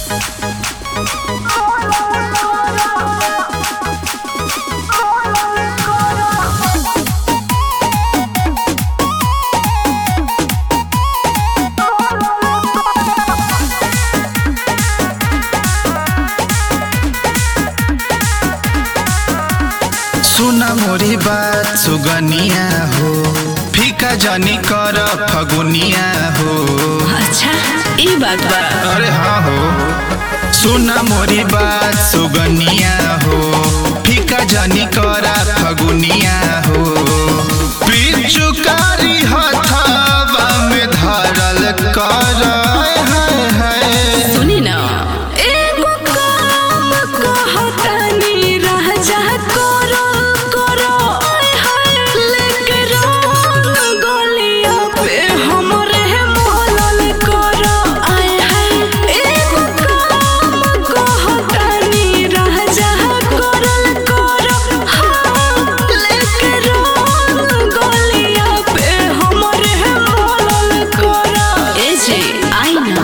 सुना मोरी बात सुगनिया हो फीका जनी कर फगुनिया हो अच्छा ई बात बा अरे हाँ हो सुना मोरी बात सुगनिया हो फीका जनी कर फगुनिया हो पिचुकारी हथावा में धरल कर हाय हाय सुनी ना एगो काम कहतनी रह जा करो करो आय हाय लेके रंग गलिया पे हमरे मोहलल करो आय हाय एगो काम कहतनी रह जा करल करो हाँ लेके रंग गलिया पे हमरे मोहलल करो ए जे आई ना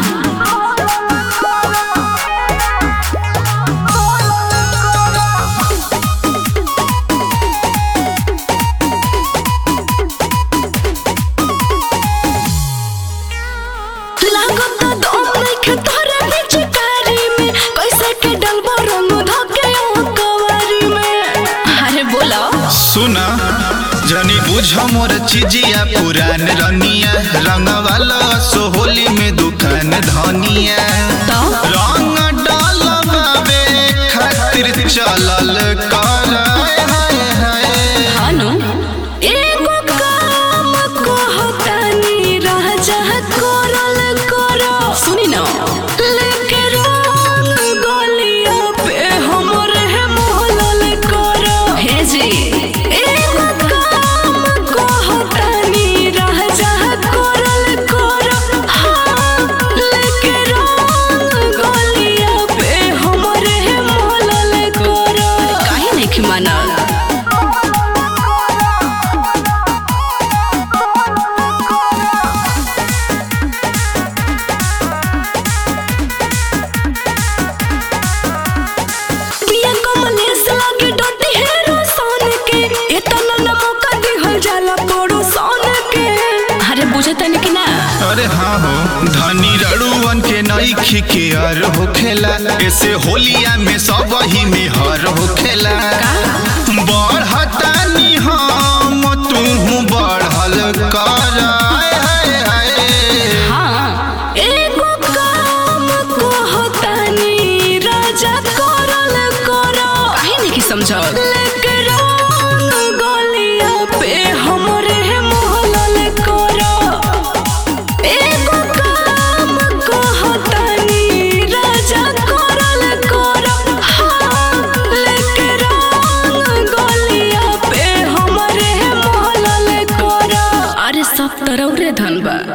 लागत दम नइखे तोहरा पिचकारी में कैसे के डलबो रंग धके ओ कवारी में अरे बोलो सुना जनी बुझ मोर चिजिया पुरान रनिया रंग वाला सोहोली में दुकान धनिया तो रंग डालबावे खातिर चलल कर हाय हाय हानु एगो काम कहतानी रह जा करल करो सुनी ना लेके रंग गलिया पे हमरे मोहलल करो हे जी एगो काम कहतानी रह जा करल करो हाँ लेके रंग गलिया पे हमरे मोहलल करो काहे नहीं मानल पिया कमलेश लागे डोटी हेरो सोन के एतना न मौका दिहल जाला पड़ो सोन के अरे बुझे तनी कि ना अरे हाँ हो धनी रड़ुअन के नई खिकेर होखेला ऐसे होलिया में सब ही में हर होखेला बढ़तानी हम तू बढ़ल कर हाय हाय हाय हाँ एगो काम कहतानी राजा करल करो काहे नहीं कि समझल लेके रंग गलिया पे हमरे मोहलल करो एगो